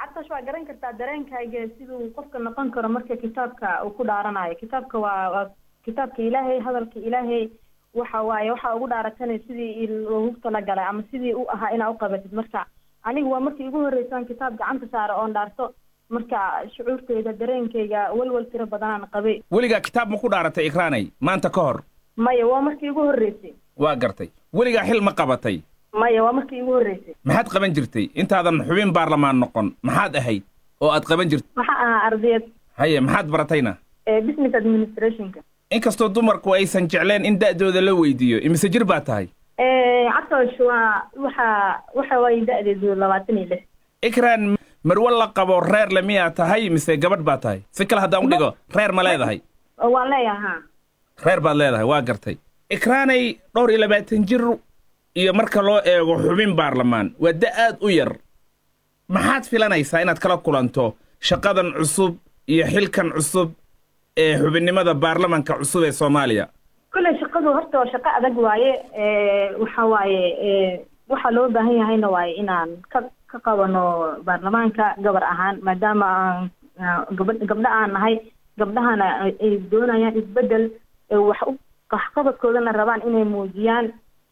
catash waa garan kartaa dareenkayga siduu qofka noqon karo marka kitaabka uu ku dhaaranayo kitaabka waa waa kitaabka ilaahay hadalka ilaahay waxa waaye waxaa ugu dhaaratana sidii loogu talagalay ama sidii u ahaa inaa uqabatid marka aniga waa markii igu horreysaan kitaab gacanta saara oon dhaarto marka shucuurteyda dareenkayga walwal tiro badanaan qabay weligaa kitaab ma ku dhaaratay ikraanay maanta ka hor maya waa markii igu horreysay waa gartay weligaa xil ma qabatay maya waa markii igu horreysay maxaad qaban jirtay intaadan xubin baarlamaan noqon maxaad ahayd oo aad qaban jirtay waxaa ahaa ardayad haye maxaad baratayna business administrationka inkastoo dumarku aysan jecleen in da'dooda la weydiiyo imise jir baa tahay catosh waa waxa waxa waaye da'deedu labaatan iyo lix ikraan marwo la qabo reer le miyaa tahay mise gabadh baa tahay si kale haddaan u dhigo reer ma leedahay waan leeyaha ha reer baad leedahay waa gartay ikraanay dhowr iyo labaatan jir iyo marka loo eego xubin baarlamaan waa da aad u yar maxaad filanaysaa inaad kala kulanto shaqadan cusub iyo xilkan cusub ee xubinnimada baarlamanka cusub ee soomaaliya kolley shaqadu horta waa shaqo adag waaye waxa waaye waxaa loo baahan yahayna waaye inaan ka ka qabano baarlamaanka gabar ahaan maadaama aan gaba gabdho aan nahay gabdhahana ay doonayaan isbedel wax u waxqabadkoodana rabaan inay muujiyaan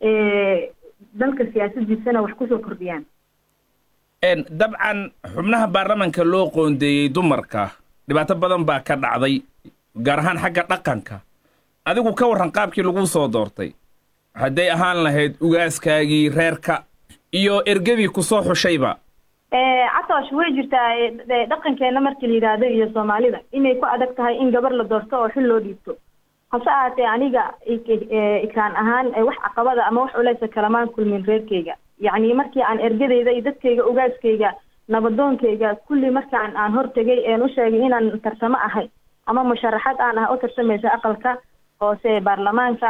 dalka siyaasadiisana wax kusoo kordhiyaan dabcan xubnaha baarlamanka loo qoondeeyey dumarka dhibaato badan baa ka dhacday gaar ahaan xagga dhaqanka adigu ka warran qaabkii lagu soo doortay hadday ahaan lahayd ugaaskaagii reerka iyo ergadii ku soo xushayba catoosh way jirtaa dhaqankeena markii la yidhaahdo iyo soomaalida inay ku adag tahay in gabar la doorto oo xil loo dhiibto hase ahaatee aniga ikraan ahaan wax caqabada ama wax culeysa kalamaan kulmin reerkeyga yacni markii aan ergadeyda iyo dadkayga ugaaskayga nabadoonkayga kulli markaan aan hortegay een u sheegay inaan tarsamo ahay ama musharaxad aan ah u tarsamaysa aqalka hoose baarlamaanka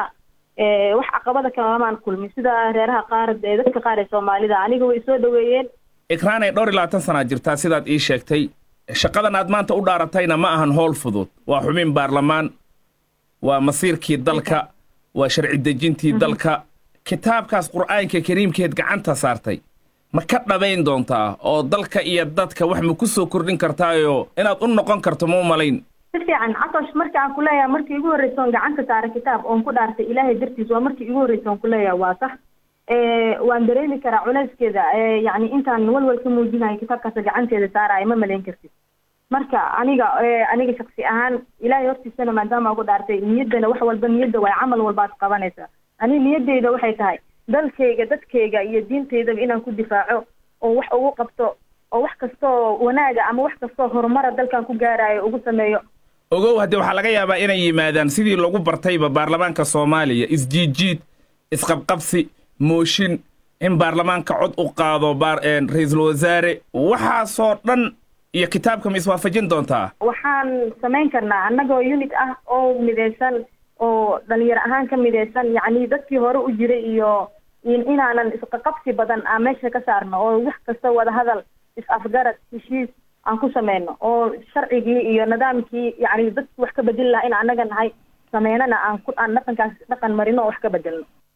wax caqabada kalamaan kulmin sida reeraha qaar ee dadka qaar ee soomaalida aniga way soo dhaweeyeen ikraanay dhowr iyo labaatan sanaad jirtaa sidaad ii sheegtay shaqadan aad maanta u dhaaratayna ma ahan howl fudud waa xubin baarlamaan waa masiirkii dalka waa sharci dejintii dalka kitaabkaas qur'aanka kariimkeed gacanta saartay ma ka dhabayn doontaa oo dalka iyo dadka wax ma ku soo kordhin kartaayoo inaad u noqon karto ma u malayn si fiican catosh marka aan kuleeyahay markii igu horreysa oon gacanta saara kitaab oon ku dhaartay ilaahay dartiis waa markii igu horreysa oon kuleeyahay waa sax waan dareemi karaa culeyskeeda yacni intaan walwal ka muujinayo kitaabkaas gacanteeda saaraayo ma malayn kartid marka aniga aniga shaksi ahaan ilaahay hortiisana maadaama ugu dhaartay niyaddana wax walba niyadda waay camal walbaad qabanaysaa aniga niyaddeyda waxay tahay dalkayga dadkayga iyo diintaydaba inaan ku difaaco oo wax ugu qabto oo wax kastoo wanaaga ama wax kastoo horumara dalkan ku gaarayo ugu sameeyo ogow haddee waxaa laga yaabaa inay yimaadaan sidii lagu bartayba baarlamaanka soomaaliya isjiidjiid isqabqabsi mooshin in baarlamaanka cod u qaado ra-iisul wasaare waxaasoo dhan iyo kitaabka ma iswaafajin doontaa waxaan samayn karnaa annagoo unit ah oo midaysan oo dhalinyaro ahaan ka midaysan yacni dadkii hore u jiray iyo inaanan isqaqabsi badan aan meesha ka saarno oo wax kasta wadahadal is-afgarad heshiis aan ku sameyno oo sharcigii iyo nidaamkii yacni dadki wax ka bedeli lahaa in annaga nahay sameynana aan ku aan dhaqankaas dhaqan marino oo wax ka bedelno